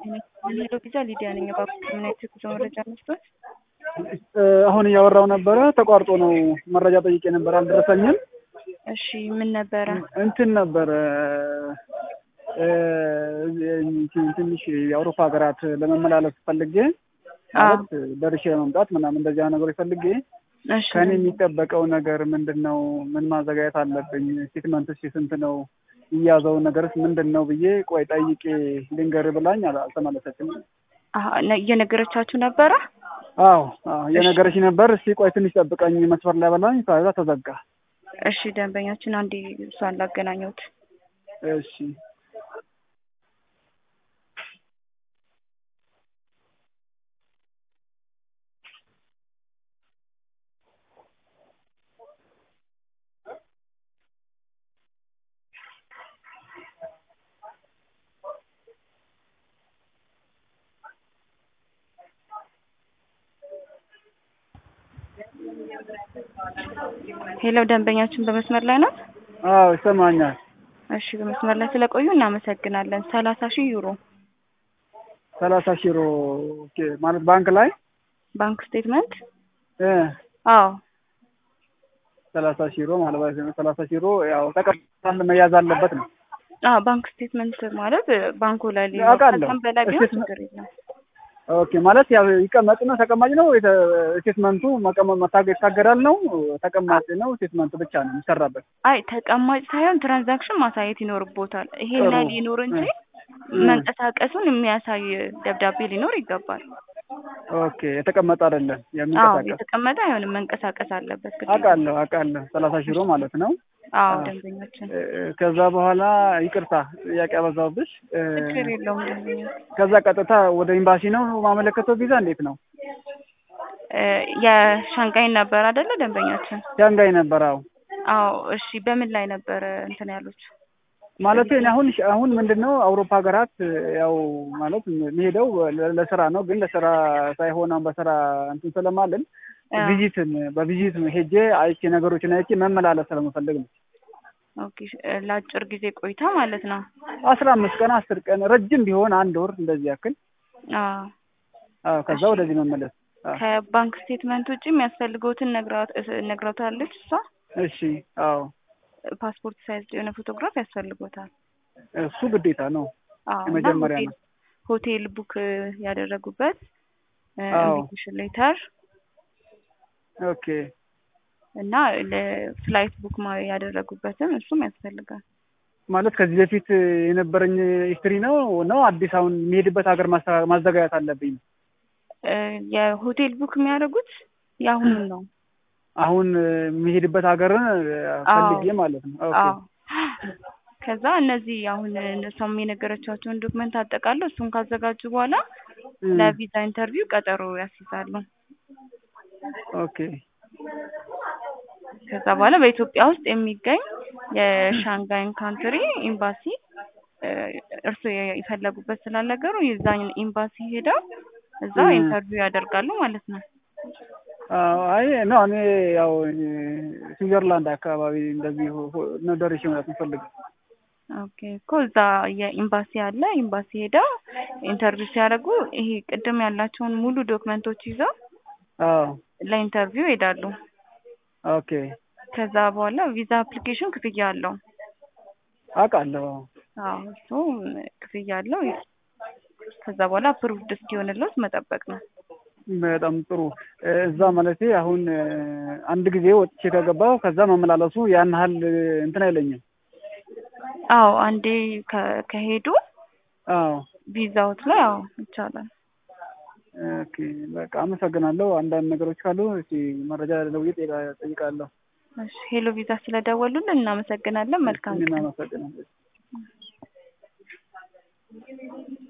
ሄሎ ቪዛ ሊዲያ ነኝ። እባክዎት ምን አይነት የጉዞ መረጃ መስጠት? አሁን እያወራው ነበረ ተቋርጦ ነው። መረጃ ጠይቄ ነበር አልደረሰኝም። እሺ ምን ነበረ? እንትን ነበረ ትንሽ የአውሮፓ ሀገራት ለመመላለስ ፈልጌ ማለት ደርሼ መምጣት ምናምን እንደዚያ ነገሮች ፈልጌ እሺ ከእኔ የሚጠበቀው ነገር ምንድን ነው? ምን ማዘጋጀት አለብኝ? ስቴትመንትስ ስንት ነው? እያዘው ነገርስ ምንድን ነው ብዬ ቆይ ጠይቄ ልንገር ብላኝ አል- አልተመለሰችም። አሀ፣ ነ- እየነገረቻችሁ ነበረ? አዎ አዎ እየነገረች ነበር። እስቲ ቆይ ትንሽ ጠብቀኝ መስመር ላይ በላኝ። ከዛ ተዘጋ። እሺ ደንበኛችን አንዴ እሷን ላገናኘሁት። እሺ ሄሎ ደንበኛችን በመስመር ላይ ናት? አዎ ይሰማኛል። እሺ በመስመር ላይ ስለቆዩ እናመሰግናለን። ሰላሳ ሺህ ዩሮ ሰላሳ ሺህ ዩሮ ኦኬ። ማለት ባንክ ላይ ባንክ ስቴትመንት? እ አዎ ሰላሳ ሺህ ዩሮ ማለት ነው። ሰላሳ ሺህ ዩሮ ያው ተቀምጣል መያዝ አለበት ነው። አዎ ባንክ ስቴትመንት ማለት ባንኩ ላይ ሊኖር አውቃለሁ። ከዛም በላይ ቢሆን ስቴትመንት- ችግር የለም። ኦኬ ማለት ያው ይቀመጥ ነው ተቀማጭ ነው የተ- ስቴትመንቱ መቀመጥ መታገድ ይታገዳል ነው ተቀማጭ ነው ስቴትመንቱ ብቻ ነው የሚሰራበት። አይ ተቀማጭ ሳይሆን ትራንዛክሽን ማሳየት ይኖርቦታል። ይሄን ጥሩ። ላይ ሊኖር እንጂ እ። መንቀሳቀሱን የሚያሳይ ደብዳቤ ሊኖር ይገባል። ኦኬ የተቀመጠ አይደለም አዎ የሚንቀሳቀስ የተቀመጠ አይሆንም፣ መንቀሳቀስ አለበት። ግዴታ። አውቃለሁ አውቃለሁ ሰላሳ ሺህ ዩሮ ማለት ነው። አዎ አዎ። ደንበኛችን እ፣ ከዛ በኋላ ይቅርታ ጥያቄ አበዛውብሽ። እ፣ ችግር የለውም ደንበኛ ከዛ ቀጥታ ወደ ኤምባሲ ነው ማመለከተው ቪዛ እንዴት ነው? እ፣ የሻንጋይን ነበር አይደለ ደንበኛችን? ሻንጋይ ነበር። አዎ አዎ እሺ። በምን ላይ ነበረ እንትን ያሉት? ማለት እኔ አሁን አሁን ምንድን ነው አውሮፓ ሀገራት ያው ማለት የሚሄደው ለ- ለስራ ነው። ግን ለስራ ሳይሆን አሁን በስራ እንትን ስለማልን አ፣ ቪዚትን በቪዚት ሄጄ አይቼ ነገሮችን አይቼ መመላለስ ስለምፈልግ ነው። ኦኬ እ፣ ለአጭር ጊዜ ቆይታ ማለት ነው። አስራ አምስት ቀን አስር ቀን ረጅም ቢሆን አንድ ወር እንደዚህ ያክል አዎ አዎ፣ ከዛ ወደዚህ መመለስ አዎ። ከባንክ ስቴትመንት ውጭ የሚያስፈልገውትን ነግራት እ፣ ነግራታለች እሷ። እሺ አዎ፣ ፓስፖርት ሳይዝ የሆነ ፎቶግራፍ ያስፈልጎታል። እሱ ግዴታ ነው። አዎ እና የመጀመሪያ ሆቴል ነው። ሆቴል ቡክ ያደረጉበት አዎ። ኢንቪቴሽን ሌተር ኦኬ እና ለፍላይት ቡክ ማ- ያደረጉበትም እሱም ያስፈልጋል። ማለት ከዚህ በፊት የነበረኝ ሂስትሪ ነው ነው አዲስ አሁን የሚሄድበት ሀገር ማስተካ- ማዘጋጀት አለብኝ። እ፣ የሆቴል ቡክ የሚያደርጉት የአሁኑን ነው። አሁን የሚሄድበት ሀገርን ፈልጌ ማለት ነው። ኦኬ አዎ ከዛ እነዚህ አሁን እሷም የነገረቻቸውን ዶክመንት አጠቃለው እሱን ካዘጋጁ በኋላ እም፣ ለቪዛ ኢንተርቪው ቀጠሮ ያስይዛሉ። ኦኬ ከዛ በኋላ በኢትዮጵያ ውስጥ የሚገኝ የሻንጋይን ካንትሪ ኤምባሲ እ፣ እርስዎ የ- የፈለጉበት ስላልነገሩ የዛን ኤምባሲ ሄደው እዛ እም። ኢንተርቪው ያደርጋሉ ማለት ነው። አዎ፣ አይ ነው እኔ ያው ስዊዘርላንድ አካባቢ እንደዚህ ሆ- ሆ- ነው ደርሼ መውጣት የምፈልገው። ኦኬ እኮ እዛ የኤምባሲ አለ። ኤምባሲ ሄደው ኢንተርቪው ሲያደርጉ ይሄ ቅድም ያላቸውን ሙሉ ዶክመንቶች ይዘው አዎ ለኢንተርቪው ይሄዳሉ። ኦኬ ከዛ በኋላ ቪዛ አፕሊኬሽን ክፍያ አለው። አውቃለሁ። አዎ እሱ ክፍያ አለው። ከዛ በኋላ አፕሩቭድ እስኪሆንለት መጠበቅ ነው። በጣም ጥሩ። እዛ ማለቴ አሁን አንድ ጊዜ ወጥቼ ከገባሁ ከዛ መመላለሱ ያን ያህል እንትን አይለኝም። አዎ አንዴ ከ- ከሄዱ አዎ ቪዛዎት ላይ አዎ ይቻላል። ኦኬ በቃ አመሰግናለሁ። አንዳንድ ነገሮች ካሉ እስኪ መረጃ ለውይጥ ጠይቃለሁ። እሺ ሄሎ ቪዛ ስለደወሉልን እናመሰግናለን። መልካም እኔም ቀን። አመሰግናለሁ።